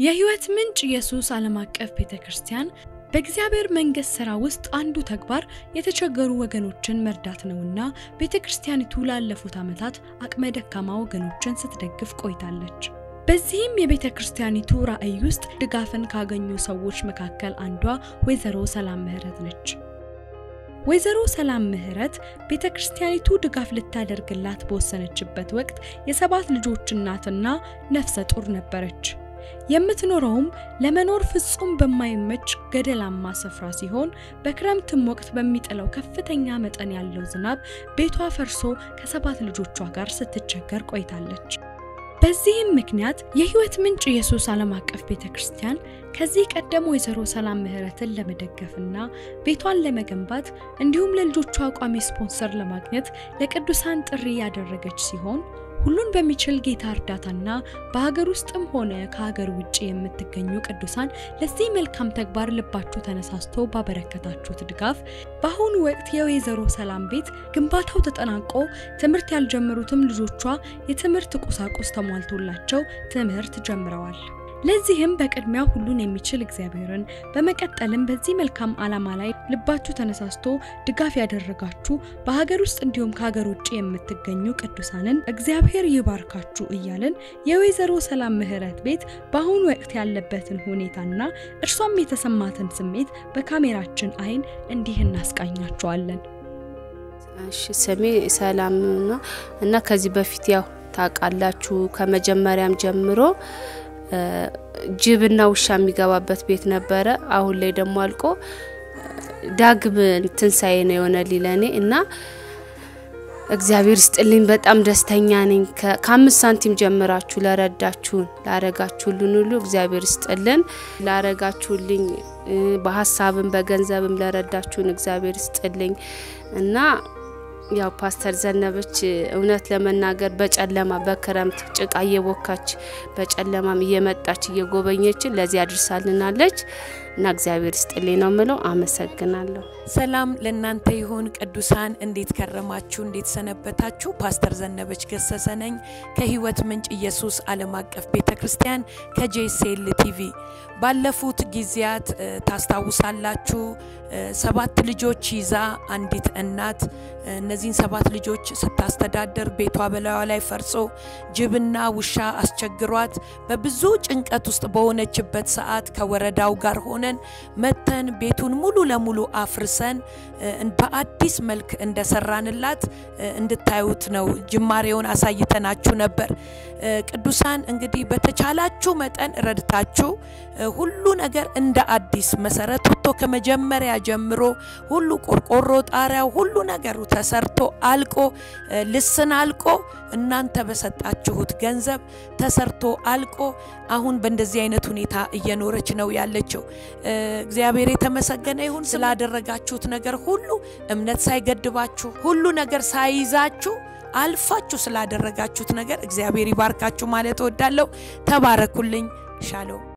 የሕይወት ምንጭ ኢየሱስ ዓለም አቀፍ ቤተ ክርስቲያን በእግዚአብሔር መንግሥት ሥራ ውስጥ አንዱ ተግባር የተቸገሩ ወገኖችን መርዳት ነውና ቤተ ክርስቲያኒቱ ላለፉት ዓመታት አቅመ ደካማ ወገኖችን ስትደግፍ ቆይታለች። በዚህም የቤተ ክርስቲያኒቱ ራዕይ ውስጥ ድጋፍን ካገኙ ሰዎች መካከል አንዷ ወይዘሮ ሰላም ምህረት ነች። ወይዘሮ ሰላም ምህረት ቤተ ክርስቲያኒቱ ድጋፍ ልታደርግላት በወሰነችበት ወቅት የሰባት ልጆች እናትና ነፍሰ ጡር ነበረች። የምትኖረውም ለመኖር ፍጹም በማይመች ገደላማ ስፍራ ሲሆን በክረምትም ወቅት በሚጥለው ከፍተኛ መጠን ያለው ዝናብ ቤቷ ፈርሶ ከሰባት ልጆቿ ጋር ስትቸገር ቆይታለች። በዚህም ምክንያት የሕይወት ምንጭ ኢየሱስ ዓለም አቀፍ ቤተ ክርስቲያን ከዚህ ቀደም ወይዘሮ ሰላም ምህረትን ለመደገፍና ቤቷን ለመገንባት እንዲሁም ለልጆቿ ቋሚ ስፖንሰር ለማግኘት ለቅዱሳን ጥሪ ያደረገች ሲሆን ሁሉን በሚችል ጌታ እርዳታና በሀገር ውስጥም ሆነ ከሀገር ውጭ የምትገኙ ቅዱሳን ለዚህ መልካም ተግባር ልባችሁ ተነሳስቶ ባበረከታችሁት ድጋፍ በአሁኑ ወቅት የወይዘሮ ሰላም ቤት ግንባታው ተጠናቆ ትምህርት ያልጀመሩትም ልጆቿ የትምህርት ቁሳቁስ ተሟልቶላቸው ትምህርት ጀምረዋል። ለዚህም በቅድሚያ ሁሉን የሚችል እግዚአብሔርን በመቀጠልም በዚህ መልካም ዓላማ ላይ ልባችሁ ተነሳስቶ ድጋፍ ያደረጋችሁ በሀገር ውስጥ እንዲሁም ከሀገር ውጭ የምትገኙ ቅዱሳንን እግዚአብሔር ይባርካችሁ እያልን የወይዘሮ ሰላም ምህረት ቤት በአሁኑ ወቅት ያለበትን ሁኔታና እርሷም የተሰማትን ስሜት በካሜራችን አይን እንዲህ እናስቃኛቸዋለን። እሺ ስሜ ሰላም ነው እና ከዚህ በፊት ያው ታውቃላችሁ ከመጀመሪያም ጀምሮ ጅብና ውሻ የሚገባበት ቤት ነበረ። አሁን ላይ ደግሞ አልቆ ዳግም ትንሳኤ ነው የሆነልኝ ለእኔ እና እግዚአብሔር ስጥልኝ። በጣም ደስተኛ ነኝ። ከአምስት ሳንቲም ጀምራችሁ ለረዳችሁን ላረጋችሁልን ሁሉ እግዚአብሔር ስጥልን። ላረጋችሁልኝ በሀሳብም በገንዘብም ለረዳችሁን እግዚአብሔር ስጥልኝ እና ያው ፓስተር ዘነበች እውነት ለመናገር በጨለማ በክረምት ጭቃ እየቦካች በጨለማም እየመጣች እየጎበኘችን ለዚህ አድርሳልናለች እና እግዚአብሔር ስጥልኝ ነው ምለው። አመሰግናለሁ። ሰላም ለእናንተ ይሁን ቅዱሳን፣ እንዴት ከረማችሁ? እንዴት ሰነበታችሁ? ፓስተር ዘነበች ገሰሰ ነኝ ከህይወት ምንጭ ኢየሱስ ዓለም አቀፍ ቤተ ክርስቲያን ከጄሴል ቲቪ። ባለፉት ጊዜያት ታስታውሳላችሁ፣ ሰባት ልጆች ይዛ አንዲት እናት እነዚህን ሰባት ልጆች ስታስተዳደር ቤቷ በላዩ ላይ ፈርሶ ጅብና ውሻ አስቸግሯት በብዙ ጭንቀት ውስጥ በሆነችበት ሰዓት ከወረዳው ጋር ሆነን መተን ቤቱን ሙሉ ለሙሉ አፍርሰን በአዲስ መልክ እንደሰራንላት እንድታዩት ነው። ጅማሬውን አሳይተናችሁ ነበር። ቅዱሳን እንግዲህ በተቻላችሁ መጠን ረድታችሁ ሁሉ ነገር እንደ አዲስ መሰረት ወጥቶ ከመጀመሪያ ጀምሮ ሁሉ ቆርቆሮ፣ ጣሪያው፣ ሁሉ ነገሩ ተሰርቶ አልቆ ልስን አልቆ እናንተ በሰጣችሁት ገንዘብ ተሰርቶ አልቆ አሁን በእንደዚህ አይነት ሁኔታ እየኖረች ነው ያለችው። እግዚአብሔር የተመሰገነ ይሁን ስላደረጋችሁት ነገር ሁሉ እምነት ሳይገድባችሁ ሁሉ ነገር ሳይይዛችሁ አልፋችሁ ስላደረጋችሁት ነገር እግዚአብሔር ይባርካችሁ ማለት እወዳለሁ። ተባረኩልኝ። ሻሎም